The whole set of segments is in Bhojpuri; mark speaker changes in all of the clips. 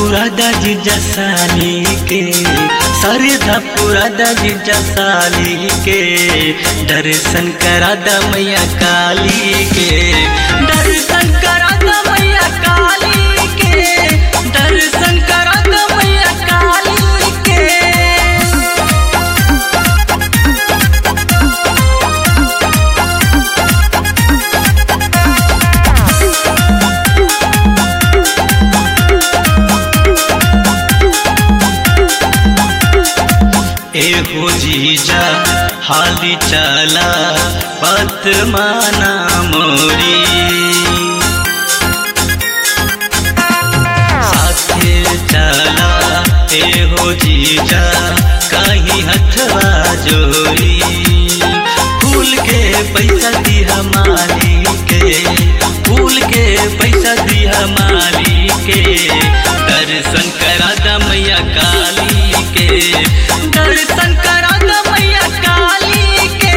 Speaker 1: पूरा दाजी जसाली के सरधा पूरा दाजी जसाली के दर्शन करा दा मैया काली के दर्शन करा दा मैया काली के दर्शन करा दा मैया काली के एहो जीजा हाली चला पत माना मोरी साथे चला एहो जीजा कहीं हथवा जोरी फूल के पैसा दिया माली के फूल के पैसा दिया माली के दर्शन करा दा मैया काली के दर्शन करा दा मैया काली के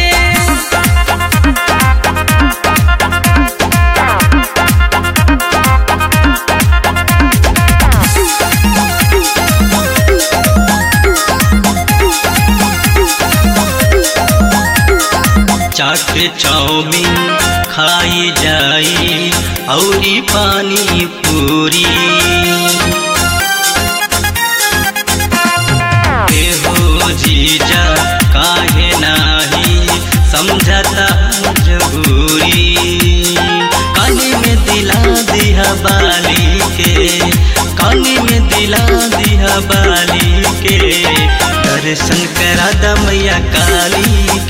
Speaker 1: चाट चाउमीन खाई जाई औरी पानी पूरी हो जीजा काहे नाही समझता मजबूरी कानी में दिला दिया बाली के कानी में दिला दिया बाली के दर्शन करा दा मैया काली